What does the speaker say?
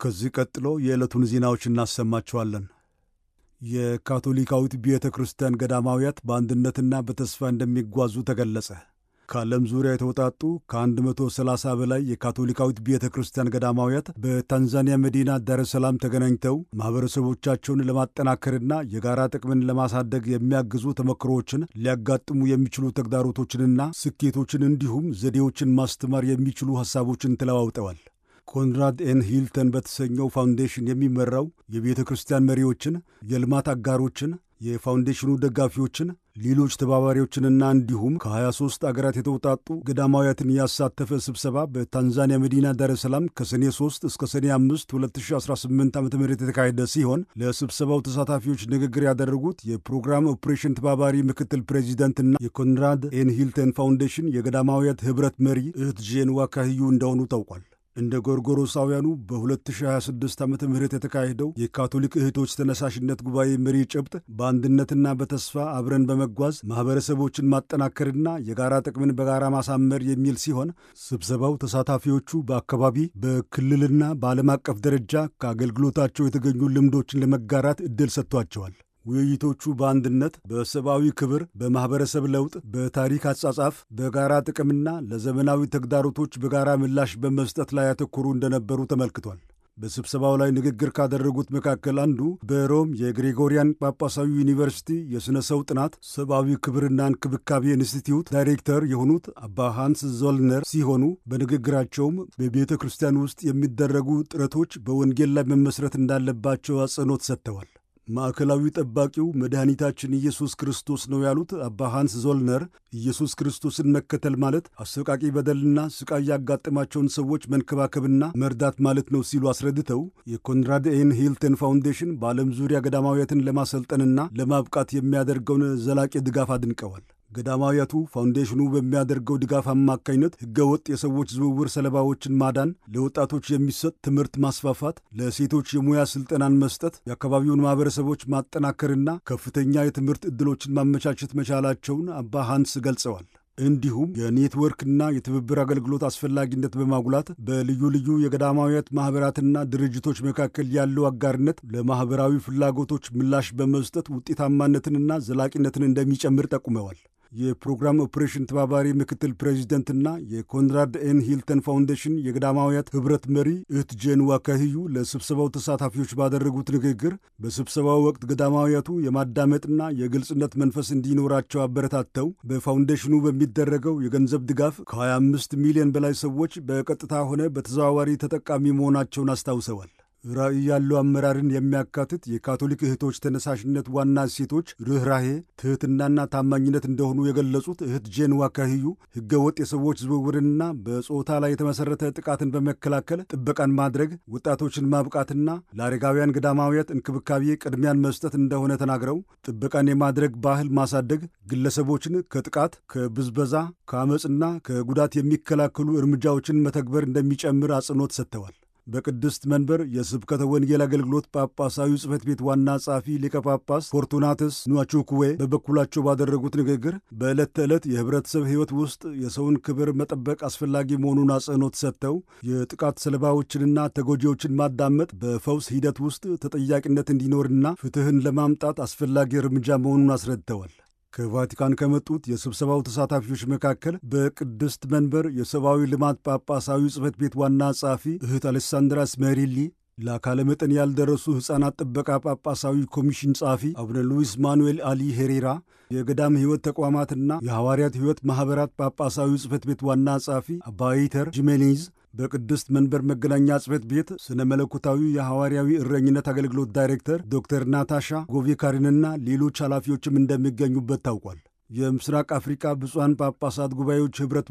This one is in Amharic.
ከዚህ ቀጥሎ የዕለቱን ዜናዎች እናሰማችኋለን። የካቶሊካዊት ቤተ ክርስቲያን ገዳማውያት በአንድነትና በተስፋ እንደሚጓዙ ተገለጸ። ከዓለም ዙሪያ የተውጣጡ ከ130 በላይ የካቶሊካዊት ቤተ ክርስቲያን ገዳማውያት በታንዛኒያ መዲና ዳረ ሰላም ተገናኝተው ማኅበረሰቦቻቸውን ለማጠናከርና የጋራ ጥቅምን ለማሳደግ የሚያግዙ ተሞክሮዎችን፣ ሊያጋጥሙ የሚችሉ ተግዳሮቶችንና ስኬቶችን እንዲሁም ዘዴዎችን ማስተማር የሚችሉ ሐሳቦችን ተለዋውጠዋል። ኮንራድ ኤን ሂልተን በተሰኘው ፋውንዴሽን የሚመራው የቤተ ክርስቲያን መሪዎችን፣ የልማት አጋሮችን፣ የፋውንዴሽኑ ደጋፊዎችን፣ ሌሎች ተባባሪዎችንና እንዲሁም ከ23 አገራት የተውጣጡ ገዳማውያትን ያሳተፈ ስብሰባ በታንዛኒያ መዲና ዳረ ሰላም ከሰኔ 3 እስከ ሰኔ 5 2018 ዓ ም የተካሄደ ሲሆን ለስብሰባው ተሳታፊዎች ንግግር ያደረጉት የፕሮግራም ኦፕሬሽን ተባባሪ ምክትል ፕሬዚደንትና የኮንራድ ኤን ሂልተን ፋውንዴሽን የገዳማውያት ኅብረት መሪ እህት ጄን ዋካህዩ እንደሆኑ ታውቋል። እንደ ጎርጎሮሳውያኑ በ2026 ዓ ም የተካሄደው የካቶሊክ እህቶች ተነሳሽነት ጉባኤ መሪ ጭብጥ በአንድነትና በተስፋ አብረን በመጓዝ ማኅበረሰቦችን ማጠናከርና የጋራ ጥቅምን በጋራ ማሳመር የሚል ሲሆን ስብሰባው ተሳታፊዎቹ በአካባቢ በክልልና በዓለም አቀፍ ደረጃ ከአገልግሎታቸው የተገኙ ልምዶችን ለመጋራት ዕድል ሰጥቷቸዋል። ውይይቶቹ በአንድነት፣ በሰብአዊ ክብር፣ በማኅበረሰብ ለውጥ፣ በታሪክ አጻጻፍ፣ በጋራ ጥቅምና ለዘመናዊ ተግዳሮቶች በጋራ ምላሽ በመስጠት ላይ ያተኮሩ እንደነበሩ ተመልክቷል። በስብሰባው ላይ ንግግር ካደረጉት መካከል አንዱ በሮም የግሪጎሪያን ጳጳሳዊ ዩኒቨርሲቲ የሥነ ሰው ጥናት ሰብአዊ ክብርና እንክብካቤ ኢንስቲትዩት ዳይሬክተር የሆኑት አባ ሃንስ ዞልነር ሲሆኑ በንግግራቸውም በቤተ ክርስቲያን ውስጥ የሚደረጉ ጥረቶች በወንጌል ላይ መመስረት እንዳለባቸው አጽንኦት ሰጥተዋል። ማዕከላዊ ጠባቂው መድኃኒታችን ኢየሱስ ክርስቶስ ነው ያሉት አባ ሃንስ ዞልነር ኢየሱስ ክርስቶስን መከተል ማለት አሰቃቂ በደልና ስቃይ ያጋጠማቸውን ሰዎች መንከባከብና መርዳት ማለት ነው ሲሉ አስረድተው የኮንራድ ኤን ሂልተን ፋውንዴሽን በዓለም ዙሪያ ገዳማውያትን ለማሰልጠንና ለማብቃት የሚያደርገውን ዘላቂ ድጋፍ አድንቀዋል። ገዳማውያቱ ፋውንዴሽኑ በሚያደርገው ድጋፍ አማካኝነት ሕገወጥ የሰዎች ዝውውር ሰለባዎችን ማዳን፣ ለወጣቶች የሚሰጥ ትምህርት ማስፋፋት፣ ለሴቶች የሙያ ስልጠናን መስጠት፣ የአካባቢውን ማኅበረሰቦች ማጠናከርና ከፍተኛ የትምህርት ዕድሎችን ማመቻቸት መቻላቸውን አባ ሃንስ ገልጸዋል። እንዲሁም የኔትወርክና የትብብር አገልግሎት አስፈላጊነት በማጉላት በልዩ ልዩ የገዳማውያት ማኅበራትና ድርጅቶች መካከል ያለው አጋርነት ለማኅበራዊ ፍላጎቶች ምላሽ በመስጠት ውጤታማነትንና ዘላቂነትን እንደሚጨምር ጠቁመዋል። የፕሮግራም ኦፕሬሽን ተባባሪ ምክትል ፕሬዚደንትና የኮንራድ ኤን ሂልተን ፋውንዴሽን የገዳማውያት ኅብረት መሪ እህት ጄን ዋካህዩ ለስብሰባው ተሳታፊዎች ባደረጉት ንግግር በስብሰባው ወቅት ገዳማውያቱ የማዳመጥና የግልጽነት መንፈስ እንዲኖራቸው አበረታተው በፋውንዴሽኑ በሚደረገው የገንዘብ ድጋፍ ከ25 ሚሊዮን በላይ ሰዎች በቀጥታ ሆነ በተዘዋዋሪ ተጠቃሚ መሆናቸውን አስታውሰዋል። ራዕይ ያለው አመራርን የሚያካትት የካቶሊክ እህቶች ተነሳሽነት ዋና እሴቶች ርኅራሄ፣ ትሕትናና ታማኝነት እንደሆኑ የገለጹት እህት ጄን ዋካህዩ ሕገ ወጥ የሰዎች ዝውውርንና በጾታ ላይ የተመሠረተ ጥቃትን በመከላከል ጥበቃን ማድረግ፣ ወጣቶችን ማብቃትና ለአረጋውያን ገዳማውያት እንክብካቤ ቅድሚያን መስጠት እንደሆነ ተናግረው ጥበቃን የማድረግ ባህል ማሳደግ ግለሰቦችን ከጥቃት፣ ከብዝበዛ፣ ከአመፅና ከጉዳት የሚከላከሉ እርምጃዎችን መተግበር እንደሚጨምር አጽንኦት ሰጥተዋል። በቅድስት መንበር የስብከተ ወንጌል አገልግሎት ጳጳሳዊ ጽሕፈት ቤት ዋና ጸሐፊ ሊቀ ጳጳስ ፎርቱናትስ ኑዋቹኩዌ በበኩላቸው ባደረጉት ንግግር በዕለት ተዕለት የኅብረተሰብ ሕይወት ውስጥ የሰውን ክብር መጠበቅ አስፈላጊ መሆኑን አጽንኦት ሰጥተው የጥቃት ሰለባዎችንና ተጎጂዎችን ማዳመጥ በፈውስ ሂደት ውስጥ ተጠያቂነት እንዲኖርና ፍትሕን ለማምጣት አስፈላጊ እርምጃ መሆኑን አስረድተዋል። ከቫቲካን ከመጡት የስብሰባው ተሳታፊዎች መካከል በቅድስት መንበር የሰብአዊ ልማት ጳጳሳዊ ጽሕፈት ቤት ዋና ጸሐፊ እህት አሌሳንድራ ስሜሪሊ፣ ለአካለ መጠን ያልደረሱ ሕፃናት ጥበቃ ጳጳሳዊ ኮሚሽን ጸሐፊ አቡነ ሉዊስ ማኑኤል አሊ ሄሬራ፣ የገዳም ሕይወት ተቋማትና የሐዋርያት ሕይወት ማኅበራት ጳጳሳዊ ጽሕፈት ቤት ዋና ጸሐፊ አባይተር ጂሜኔዝ በቅድስት መንበር መገናኛ ጽሕፈት ቤት ስነ መለኮታዊ የሐዋርያዊ እረኝነት አገልግሎት ዳይሬክተር ዶክተር ናታሻ ጎቬካሪንና ሌሎች ኃላፊዎችም እንደሚገኙበት ታውቋል። የምስራቅ አፍሪካ ብፁዓን ጳጳሳት ጉባኤዎች ኅብረት